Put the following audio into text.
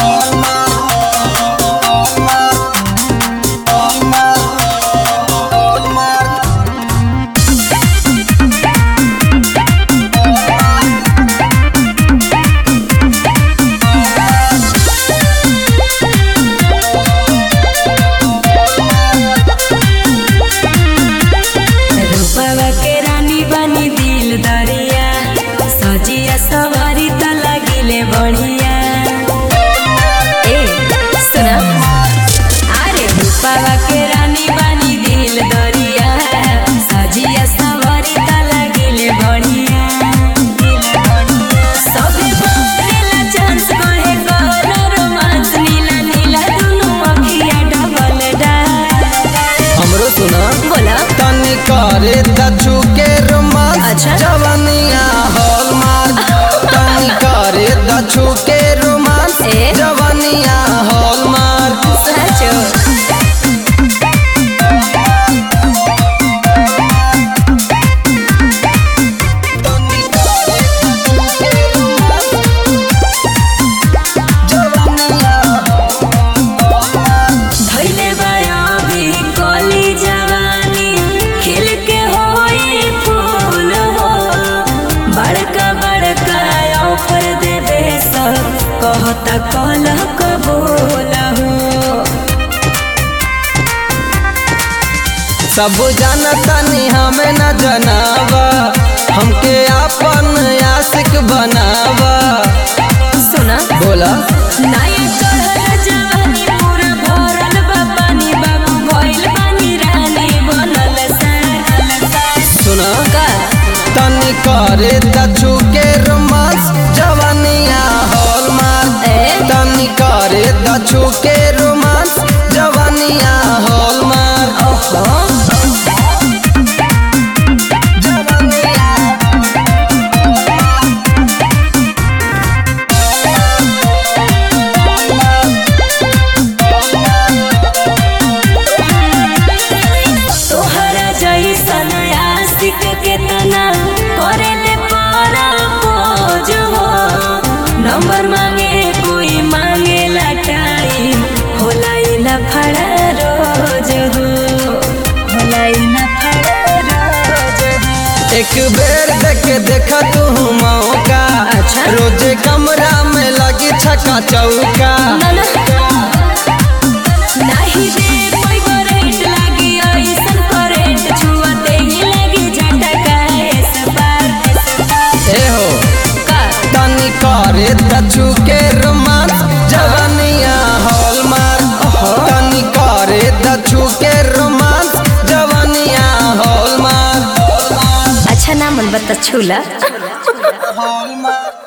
रूपवा के रानी बनी दिल दरिया सजिया सवारी त लागिले बढ़िया ए सुना अरे रूपवा के रानी बनी दिल दरिया सजिया सवारी त लागिले बढ़िया सबे बोलेला चांस कहे करो रोमांस नीला नीला दुनु अखिया डबल डा हमरो सुना बोला तनी करे दछु के रोमांस अच्छा। जवानिया हॉलमार्क तनी करे दछु के रोमांस ए? जवानिया हॉलमार्क साचो तनी करे दछु के रोमांस जवानिया धैले बयाबी कली जवानी खिल के होई फूल हो बड़का बड़का ऑफर देबे सब कहता कल कबूल हो सब जानतनी हमें न जनावा हमके अपन आशिक बनावा सुना बोला नया चढ़ल जवानी पूरा भरल बा पानी बाबू भइल बानी रानी बनल सार सुना का तनी करे दछु के रोमांस जवानिया हॉलमार्क ए? तनी करे दछु के रोमांस जवानिया हॉलमार्क ओहो तोहरा जैसन आशिक केतना करेले पारा खोज हो नंबर मांगे कोई मांगे टाइम होला ई लफड़ा रोज हो होला ई लफड़ा रोज हो एक बेर देख देख तू मौका अच्छा। रोजे कमरा में लगी छका चौका ना ना नाही दे कोई करंट लागी ऐसन करंट छुअते ही लगी झटका एस पार ए हो का तनी करे दछु के रोमांस जवानिया हॉलमार्क तनी करे दछु के रोमांस जवानिया हॉलमार्क अच्छा ना मन बता छूला हॉलमार्क